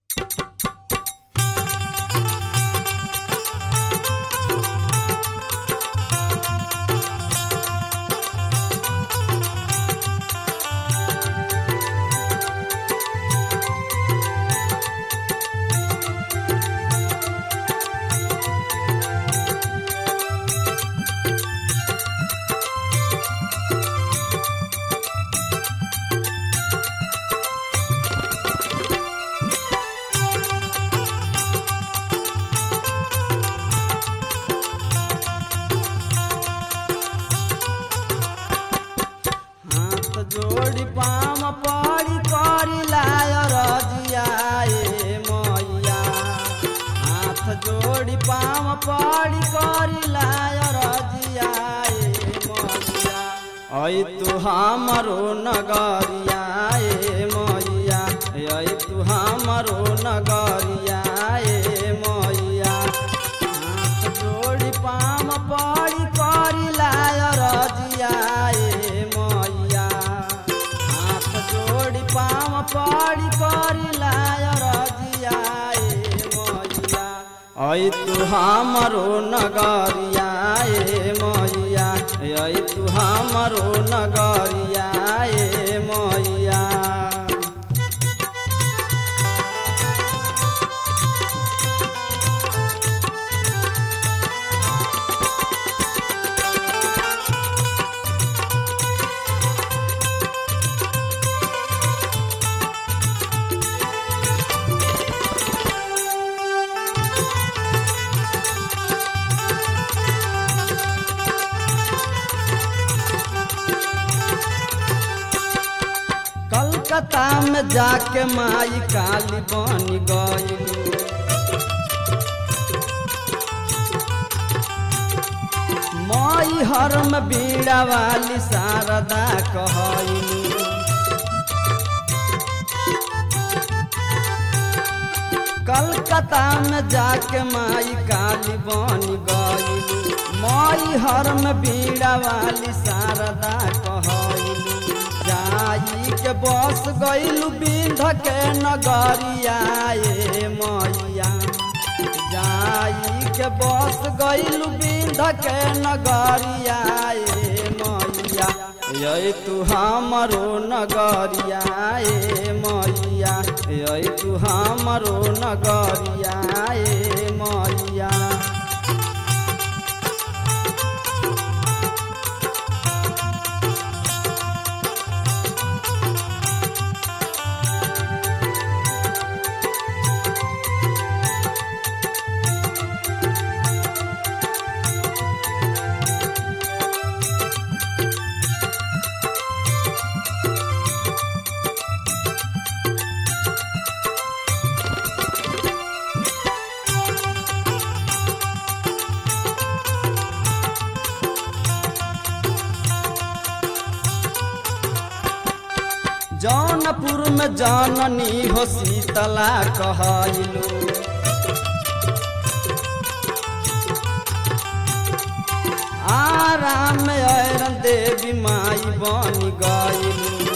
हाथ जोड़ी पाम पड़ी करी लाय रजिया ए मैया हाथ जोड़ी पाम पड़ी करी लाय रजिया ए मैया ऐ तू हमरो नगरिया ए मैया ऐ तू हमरो नगरिया ए मैया हाथ जोड़ी पाम पड़ी करी लाय रजिया ए मैया हाथ जोड़ी पाम पड़ी करी लाय रजिया ए मैया ऐ तू हमरो नगरिया ए मैया ऐ तू हमरो नगरिया ए मैया कलकत्ता में जाके माई काली बन गई माई हर में बीड़ा वाली शारदा कहलू कलकत्ता में जाके माई काली बन गई माई हर में बीड़ा वाली शारदा कहलू जाई के बस गईलू बिंध के नगरिया ए मैया जाई के बस गईलू बिंध के नगरिया ए मैया ये तू हमरो नगरिया ए मैया ये तू हमरो नगरिया ए मैया जौनपुर में जाननी हो शीतला कहलू आराम ऐरन देवी माई बन गईलू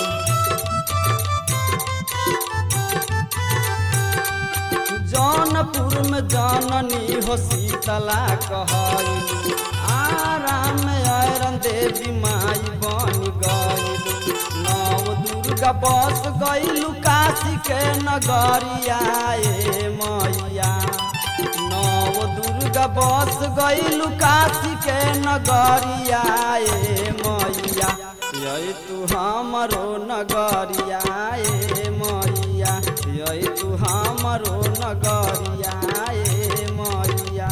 जौनपुर में जाननी हो शीतला कहलू आराम ऐरन देवी माई बन गईलू नव दुर्गा बस गईलू काशी के नगरिया ए मैया नव दुर्गा बस गईलू काशी के नगरिया ए मैया ये तू हमरो नगरिया ए मैया ये तू हमरो नगरिया ए मैया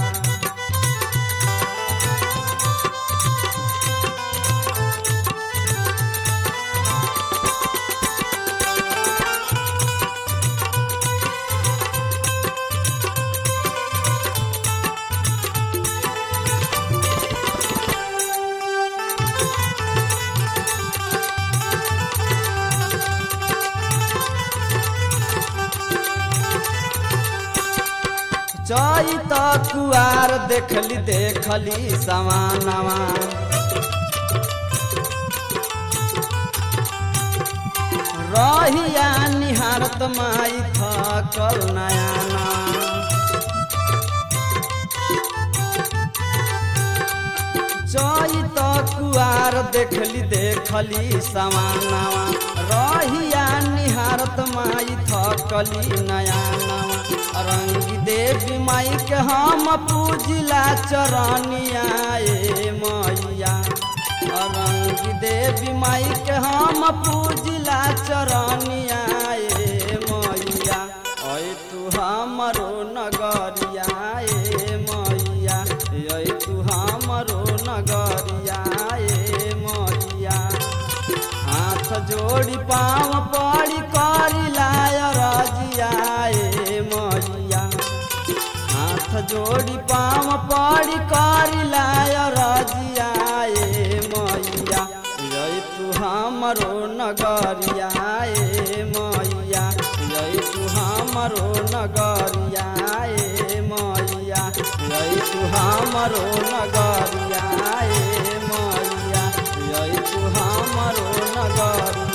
चैत कुआर देखली देखली समानवा रहिया निहारत माई थकल नयाना चैत कुआर देखली देखली समानावा रहिया निहारत माई थकली नयानावा रंगी देवी माई के हम पूजिला चरनिया ए मैया रंगी देवी माई के हम पूजिला चरनिया ए मैया ऐ तू हमरो नगरिया ए मैया ऐ तू हमरो नगरिया ए मैया हाथ जोड़ी पाँव पड़ी करी लाय रजिया ए मैया हाथ जोड़ी पाँव पड़ी करी लाय रजिया ए मैया जय तू हमरो नगरिया ए मैया जय तू हमरो नगरिया ए मैया जय तू हमरो नगरिया ए मैया जय तू हमरो नगरिया